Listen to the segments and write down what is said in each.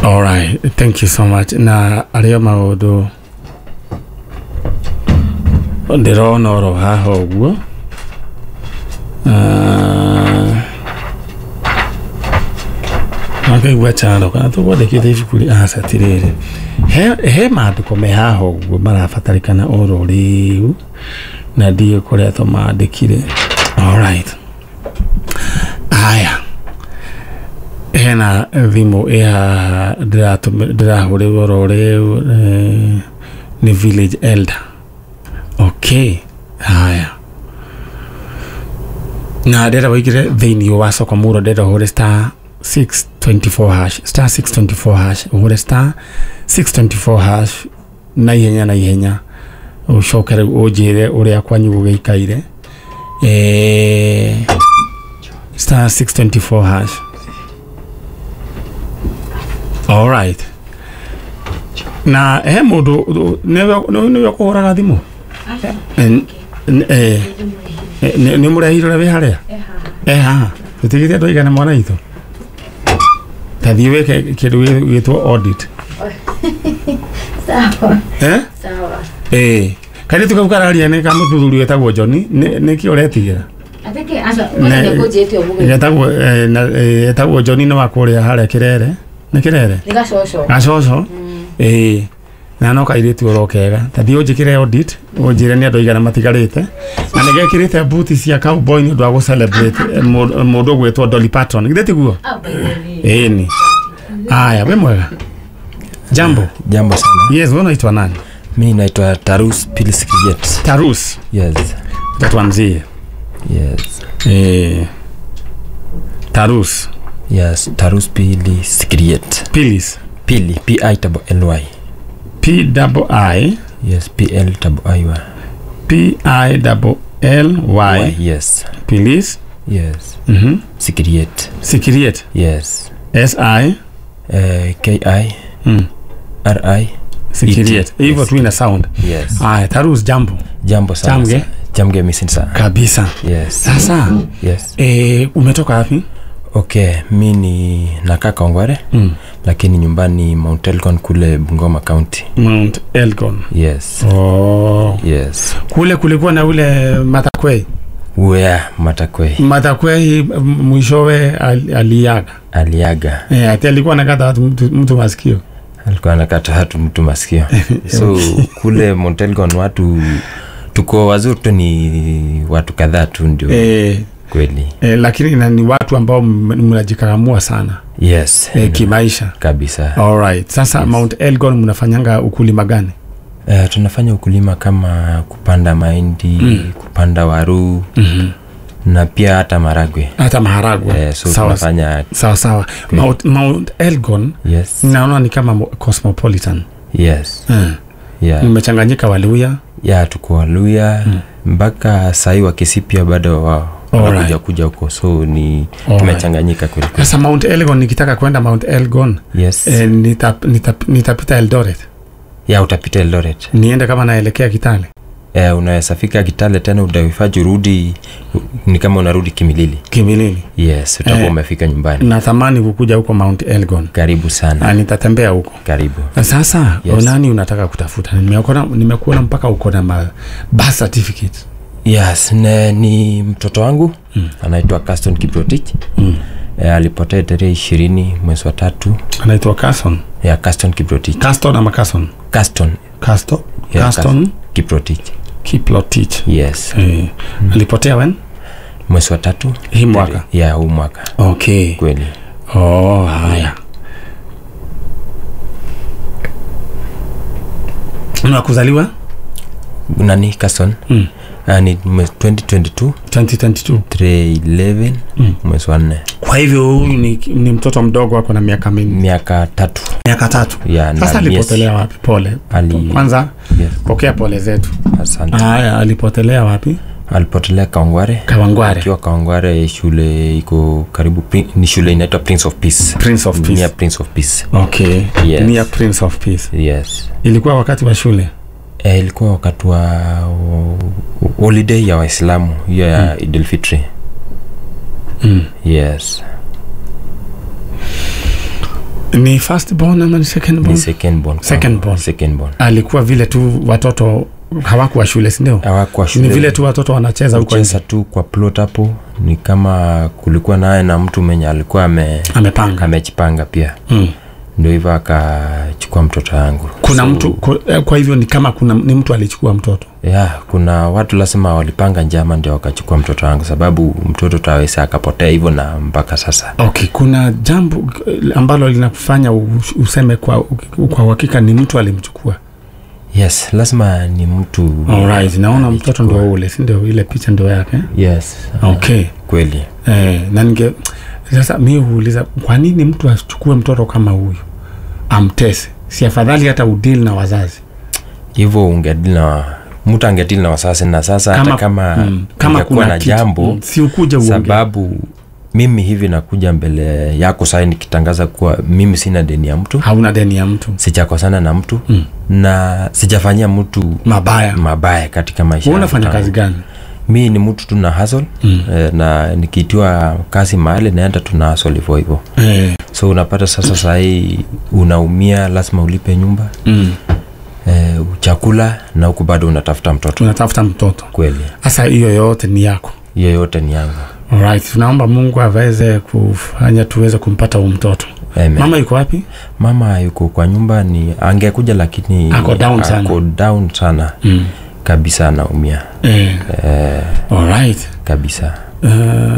Alright, thank you so much. Na arĩa maũndũ ndĩrona oro haha ũguo Ah, akaigua chano kana tũkwandĩkĩte ibuku rĩ aca tirĩrĩ he, he maandĩko me haha ũguo marabatarĩkana oro rĩu na ndiĩ kũrĩa tũmandĩkire alright aya hena thimũ ĩ haha ndĩratũmĩ- ndĩrahũrĩrwo oro rĩu eh, nĩ village elder okay haya na ndĩrenda wĩkĩre thĩinĩ wa soko mũro ndĩrenda ũhũre star 624 hash star 624 hash ũhũre star 624 hash na ihenya na ihenya ũcoke rĩu ũnjĩre ũrĩa kwanyu gũgĩikaire eh, star 624 hash alright na he mũndũ nĩwe kũhũraga thimũ Eh, n- eh, eh, nĩ nĩ mũrehire ũrĩa wĩ harĩa e haha tũtigĩte andũ aigana mwana itũ tathiĩ wĩke kĩndũ gĩ- gĩtwo audit Sawa, eh? sawa. ĩ kairĩtu kau kararia nĩ ka mũthuri wetagwo joni nĩ kĩ ũretigĩra Ateke asa, wewe ndio kujete obuge. getagwo eh, na- eh, etagwo joni nĩ wa kũrĩa harĩa kĩrere nĩ kĩrere Nika shosho. gacoco ĩĩ na no kairĩtu oro kega tathiĩ ũnjĩkĩre audit ũnjĩre nĩ andũ aigana matigarĩte na nĩ gekĩrĩte buti cia cowboy nĩ ũndũ wa gũcelebrate eh, mũndũ mũndũ ũgwĩtwo Dolly Parton githĩ tiguo Ah, baby. ĩni aya we mwega jambo Jambo sana. yes wewe unaitwa nani Mi naitwa Tarus Pilis Kijet. tarus Yes. tatuanzie Yes. eh, tarus Yes, Tarus Pilis Kijet. pilis Pili, P I L L Y. p double i Yes, P L L I Y. p i double l y Yes. pilis Yes. mhm Sikiriet. sikiriet Yes. s i Uh, K I mm. R I. sikiriet E-T. hivyo Yes. tu ina sound Yes. aya tarus jambo Jambo sana. Jamge? Jamge missing sana. kabisa Yes. sasa Yes. eh, umetoka wapi Okay, mi ni nakaa Kongware mm. lakini nyumbani Mount Elgon kule Bungoma County. mount elgon Yes. oh. Yes. kule kulikuwa na ule matakwei Wea Matakwe matakwei m- mwishowe al, aliaga aliaga. eh, ati alikuwa nakata watu mtu, mtu masikio alikuwa anakata hatu mtu masikio so kule montelgon watu tuko wazuri tu ni watu kadhaa tu ndio eh, kweli eh, lakini na ni watu ambao m- mnajikakamua sana yes eh, kimaisha kabisa alright sasa Yes. mount elgon mnafanyanga ukulima gani uh, tunafanya ukulima kama kupanda mahindi Mm. kupanda waru mm-hmm. na pia hata maragwe hata maharagwe uh, so sawa tunafanya sawa sawa Kweli. mount, mount elgon yes naona ni kama mo- cosmopolitan yes mm. yeah. mmechanganyika waluya ya tuko waluya Mm. mpaka sahii wakisi pia bado wa Alright. wanakuja kuja huko so ni Alright. tumechanganyika kweli kweli. sasa mount elgon nikitaka kwenda mount elgon yes eh, nita, nita, nitapita eldoret ya utapita eldoret niende kama naelekea kitale eh, unaweza fika kitale tena utahifadhi urudi ni kama unarudi kimilili kimilili yes utakuwa Eh. umefika nyumbani natamani kukuja huko mount elgon karibu sana na nitatembea huko karibu sasa Yes. nani unataka kutafuta nimekuona nimekuona mpaka uko na ma birth certificate yes ne, ni mtoto wangu Mm. anaitwa caston kiprotich mm. eh, alipotea tarehe ishirini mwezi wa tatu anaitwa Carson ya caston kiprotich Caston ama Carson caston Caston Yeah, Caston kiprotich Kiplotich yes eh, alipotea when mwezi wa tatu hii mwaka ya huu mwaka okay kweli oh haya na kuzaliwa nani caston mm. uh, ni mwezi 2022 2022 tarehe 11 Mm. mwezi wa nne kwa hivyo huyu ni, ni mtoto mdogo ako na miaka mingi miaka tatu miaka tatu ya na sasa miezi- alipotelea wapi pole Ali- kwanza yes, pokea pole zetu asante haya alipotelea wapi alipotelea kaongware kawangware akiwa kaongware shule iko karibu Pri- ni shule inaitwa prince of peace prince of Near peace prince of peace okay Yes. near prince of peace yes ilikuwa wakati wa shule e, ilikuwa wakati wa wa- holiday ya waislamu hiyo ya Mm. mm. idilfitri mm. yes ni first born ama ni second born ni second born Second kwangu. born. second born alikuwa vile tu watoto hawakuwa shule sindio hawakuwa ni shule vile tu watoto wanacheza huko nje. kucheza tu kwa plot hapo ni kama kulikuwa naye na mtu mwenye alikuwa ame amepanga amejipanga pia mm. ndio hivyo akachukua mtoto yangu kuna So, mtu ku- eh, kwa hivyo ni kama kuna ni mtu alichukua mtoto ya kuna watu lazima walipanga njama ndio wakachukua mtoto wangu sababu mtoto taweza akapotea hivyo na mpaka sasa okay kuna jambo eh, ambalo linakufanya u- useme kwa kwa uhakika ni mtu alimchukua yes lazima ni mtu Alright, naona alichukua. mtoto ndio ule si ndio ile picha ndio yake yes okay kweli eh, na ninge sasa mi huuliza kwa nini mtu achukue mtoto kama huyu amtese si afadhali hata udili na wazazi hivyo ungedili na mtu angedili na wasasi na sasa hata kama, mm, kama ungekuwa kuna na kitu, jambo mm, si ukuja uongee sababu mimi hivi nakuja mbele yako sai nikitangaza kuwa mimi sina deni ya mtu hauna deni ya mtu sijakosana na mtu Mm. na sijafanyia mtu mabaya mabaya katika maisha Wewe yangu unafanya tangu. kazi gani mi ni mtu tu na hustle Mm. eh, na nikiitiwa kazi mahali naenda tuna hustle hivyo hivyo eh, so unapata sasa sahii unaumia lazima ulipe nyumba mm. eh, chakula na huku bado unatafuta mtoto tunatafuta mtoto kweli sasa hiyo yote ni yako hiyo yote ni yangu Alright, tunaomba mungu aweze kufanya tuweze kumpata huu mtoto Amen. mama yuko wapi mama yuko kwa nyumba ni angekuja lakini Ako down sana. ako down sana mm. kabisa anaumia eh, eh, alright. kabisa Uh,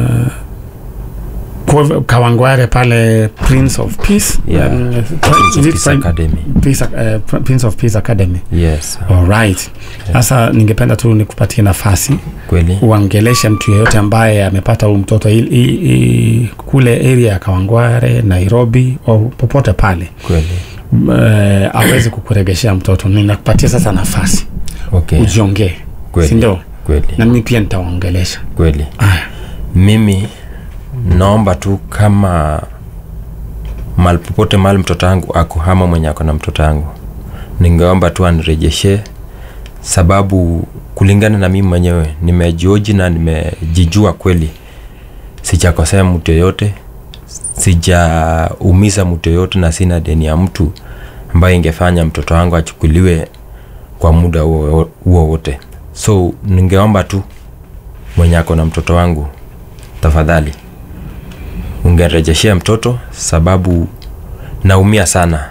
kwa hivyo kawangware pale prince of peace Yeah. um, Prince of is it Peace Prin- Academy. Peace, uh, prince of peace academy yes alright sasa ningependa tu nikupatie nafasi kweli uangeleshe mtu yeyote ambaye amepata huu mtoto i, i, i, kule area ya kawangware nairobi au popote pale kweli uh, aweze kukuregeshea mtoto ninakupatia sasa nafasi okay ujiongee Kweli. sindio kweli na mimi pia nitawaongelesha kweli aya mimi naomba tu kama mahali popote mahali mtoto wangu ako ama mwenye ako na mtoto wangu ningeomba tu anirejeshe sababu kulingana na mimi mwenyewe nimejioji na nimejijua kweli sijakosea mtu yoyote sijaumiza mtu yoyote na sina deni ya mtu ambaye ingefanya mtoto wangu achukuliwe kwa muda huo huo wote so ningeomba tu mwenye ako na mtoto wangu tafadhali ungerejeshea mtoto sababu naumia sana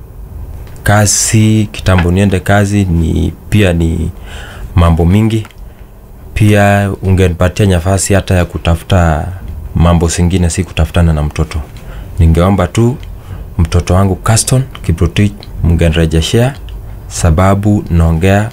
kazi kitambo niende kazi ni pia ni mambo mingi pia ungenipatia nafasi hata ya kutafuta mambo zingine si kutafutana na mtoto ningeomba tu mtoto wangu Caston Kiprotich mngenirejeshea sababu naongea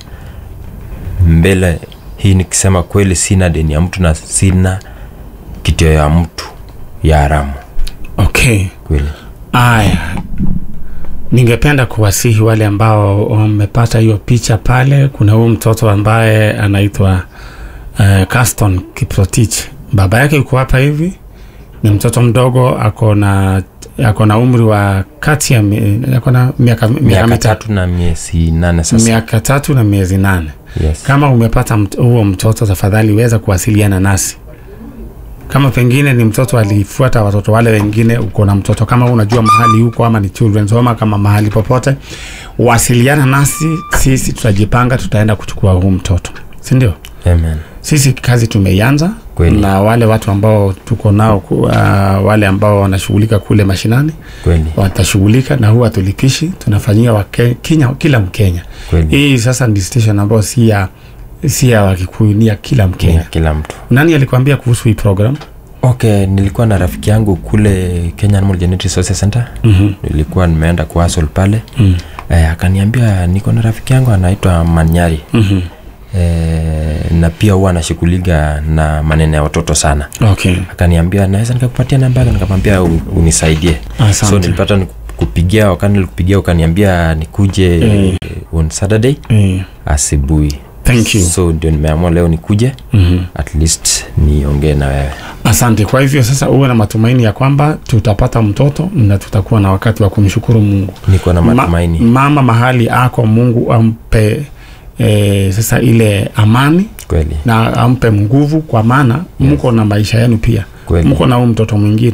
mbele hii nikisema kweli sina deni ya mtu na sina kitio ya mtu ya haramu okay kweli aya ningependa kuwasihi wale ambao wamepata hiyo picha pale kuna huyu mtoto ambaye anaitwa uh, caston kiprotich baba yake yuko hapa hivi ni mtoto mdogo ako na ako na umri wa kati ya mi- ako na miaka miaka miaka mitatu tatu na miezi nane sasa miaka tatu na miezi nane yes. kama umepata mt- huo mtoto tafadhali weza kuwasiliana nasi kama pengine ni mtoto alifuata watoto wale wengine uko na mtoto kama unajua mahali huko ama ni children's home kama mahali popote wasiliana nasi sisi tutajipanga tutaenda kuchukua huu mtoto sindio Amen. sisi kazi tumeianza Kweli. na wale watu ambao tuko nao ku- uh, wale ambao wanashughulika kule mashinani kweli watashughulika na huwa tulipishi tunafanyia wake, kinya, kila mkenya kweli hii sasa ni station ambayo si ya si ya wakikuyu ni ya kila ya mkenya kila mtu nani alikwambia kuhusu hii program okay nilikuwa na rafiki yangu kule kenya Animal Genetic Resource center mm-hmm. nilikuwa nimeenda kuasol pale mm. eh, akaniambia niko na rafiki yangu anaitwa manyari mm-hmm. eh, na pia huwa anashughulika na maneno ya watoto sana okay akaniambia naweza nikakupatia namba yake nikamwambia "U- unisaidie Asante. so nilipata kupigia wakati nilikupigia ukaniambia nikuje Eh. on saturday eh, asubuhi thank you so ndio nimeamua leo nikuje mm-hmm. at least niongee na wewe asante kwa hivyo sasa uwe na matumaini ya kwamba tutapata mtoto na tutakuwa na wakati wa kumshukuru mungu niko na matumaini Ma, mama mahali ako mungu ampe e, sasa ile amani kweli na ampe nguvu kwa maana mko na maisha yenu pia Kweli. mko na huu mtoto mwingine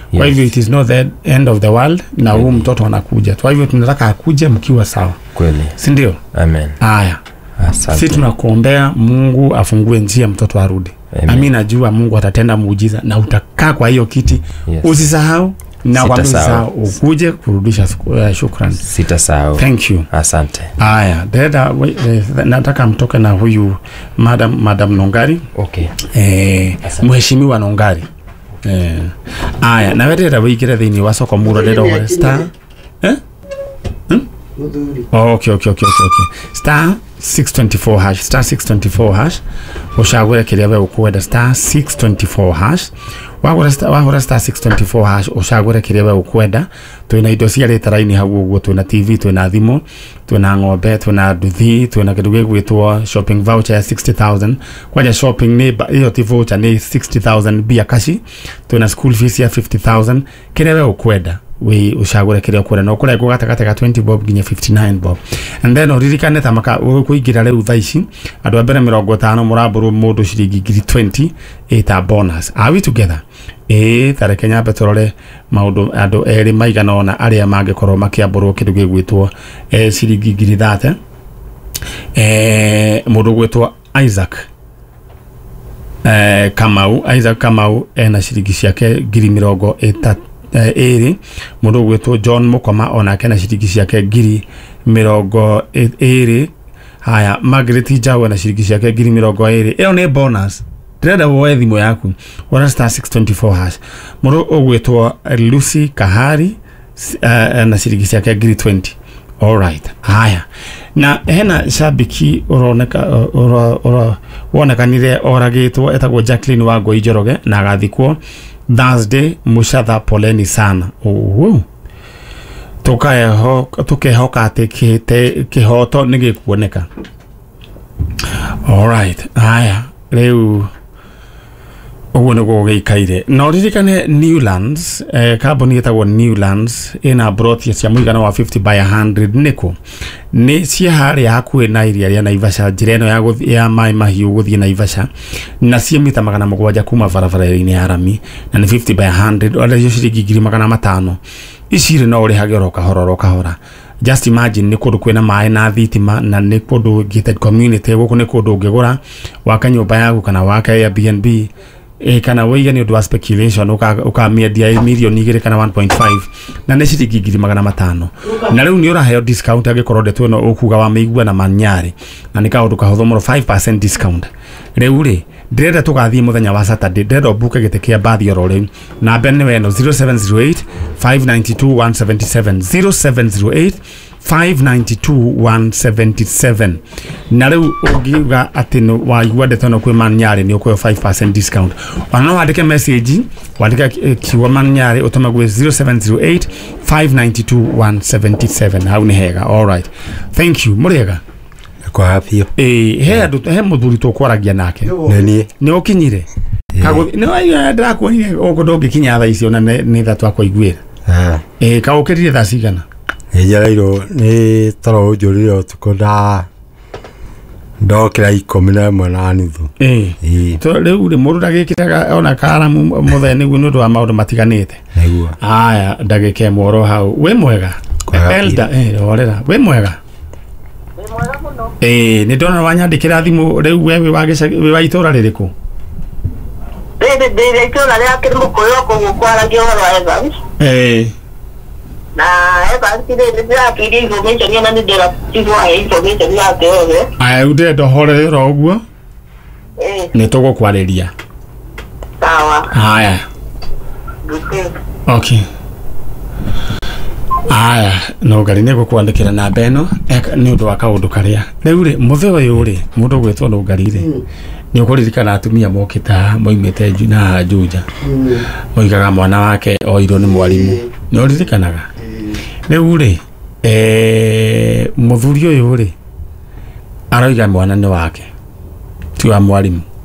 kwa Yes. hivyo it is not the end of the world na huu mtoto anakuja kwa hivyo tunataka akuje mkiwa sawa kweli si ndio amen haya si asante tunakuombea mungu afungue njia mtoto arudi Amen. nami najua mungu atatenda muujiza na utakaa kwa hiyo kiti Yes. usisahau na kwambia Sitasahau. usisahau ukuje kurudisha uh, shukran sitasahau thank you asante haya dada we- eh, nataka mtoke na huyu madam, madam nongari okay eh, Asante. mheshimiwa nongari eh, aya nawe ndĩrenda wĩingĩre thĩinĩ wa soko muro ndĩrenda ũhũre star eh? Oh, okay, okay, okay, okay, okay. star 624 hash star 624 hash ucagure kiria we ukwenda star 624 hash wagura star, wahura star 624 hash ucagure kiria we ukwenda twina indo cia ritaraini hau uguo twina tv twina thimu twina ng'ombe twina nduthi twina kindu gigwitwo shopping voucher ya 60000 kwaja shopping ni ba- iyo ti voucher ni 60000 bia kashi twina school fees ya 50000 kiria we ukwenda wi ucagure kiria ukwenda no kurengwo gatagati ga 20 bob nginya 59 bob and then uririkane ta maka kuingira riu thaa ici andu a mbere mirongo itano muramburu mundu ciringi ngiri 20 ita bonus are we together ĩ tareke nyambe tũrore maũndũ andũ erĩ maigana ona arĩa mangĩkorwo makĩambũrwo kĩndũ gĩgwĩtwo eh, ciringi ngiri thate eh, mũndũ gwĩtwo isaac eh, kamau isaac kamau ena ciringi ciake ngiri mĩrongo ĩta- eh, ĩrĩ mũndũ gwĩtwo john mũkoma onake na ciringi ciake ngiri mĩrongo ĩ- ĩrĩ haya margaret njau na ciringi ciake ngiri mĩrongo ĩrĩ ĩyo nĩ bonus ndĩrenda woe thimũ yaku wona star 624 hash mũndũ ũgwĩtwo lucy kahari s- eh, na ciringi ciake ngiri 20 alright haya na hena shabiki uroneka uro- uro- wonekanire oragitwo etagwo jacklin wa ngoi njoroge na agathikwo thursday mucatha poleni sana uhu tukaeho tukehoka atä kihoto nä gä kuoneka alright haya rä u å guo nä guo gä ikaire na ririkane newlands eh, kambuni ä tagwo newlands ä na brothia cia mũigana wa 50 by 100 nä kå nä cia harä hakuhä na iria rĩa naivasha njä ra ä no ya, gũthi- ya maä mahiũ gå thiä naivasha na cia mita magana må gwanja kuma barabara-inä ya rami na nä 50 by 100 orecio ciringi ngiri magana matano ici rä no å rä hage oro kahora oro kahora just imagine nä kå ndå kwä maä na thitima na nä kå ndå gated community gå kå nä kå ndå å ngä gå ra waka nyå mba yaku kana waka airbnb e, kana wĩige nĩ ũndũ wa speculation ũka- ũkamĩendia milioni igĩrĩ kana 1.5 na nĩ ciringi ngiri magana matano na rĩu nĩ ũraheo discount angĩkorwo ndeto ĩno ũkuga wa mĩigua na manyarĩ na nĩ kaũndũ kahũthũ mũno 5% discount rĩu rĩ ndĩrenda tũgathiĩ mũthenya wa saturday ndĩrenda ũmbuke gĩtĩ kĩa mbathi oro rĩu namba nĩ weno 0708 592 177 0708 592 na rĩu ũngiuga atĩ nĩ waigua ndeto ĩno kwĩ manyarĩ nĩ ũkũheo 5% discount ona no wandĩke message wandĩke eh, kiugo manyarĩ ũtũme gwĩ 0708 592 177 hau nĩ hega alright thank you mũrĩega kwa biũ ĩĩ he andũ he mũthuri tũkwaragia nake nĩ niĩ nĩ ũkinyire ndĩrakuonire ũguo ndũngĩkinya thaa icio na nĩ nĩ tha twakũiguĩra Ah, ĩĩ kaũkĩrire thaa cigana nĩ njereirwo nĩ toro ũnjũrire ũtukũ nda ndokĩra ikũmi na ĩmwe na nuthu ĩĩ ĩĩ To- rĩu rĩ mũndũ ndagĩkĩraga ona karamu mũthenya nĩguo nĩ ũndũ wa maũndũ matiganĩte nĩguo aya ndagĩka ĩmwe oro hau wĩ mwega Kwega elda eh, orera wĩ mwega ĩĩ nĩ ndona wanyandĩkĩra thimũ rĩu we wĩ wa gĩca- wĩ wa itũũra rĩrĩkũ Rĩrĩ ndĩrĩ itũra rĩa kĩmũkũyũ kũguo kwaragia ũhoro wa Evans ĩĩ na Evans rĩ nĩ ndĩrakĩirie information ĩyo na nĩ ndĩratigwo he information yake yothe aya rĩu ndĩrenda ũhorere oro ũguo ĩĩ nĩ tũgũkwarĩria sawa haya Good. okay aya no ngari nä gå kwandä kä ra namba ä no nä å ndå wa kaå ndå karä a rä u rä må thä å yå rä må ndå gwä two no ngari rä nä å kå ririkana atumia mokä ta moimä te na njunja moigaga mwana wake oirwo nä mwarimå nä å ririkanaga rä u rä må thuri å yå rä aroiga mwana nä wake ti wa mwarimå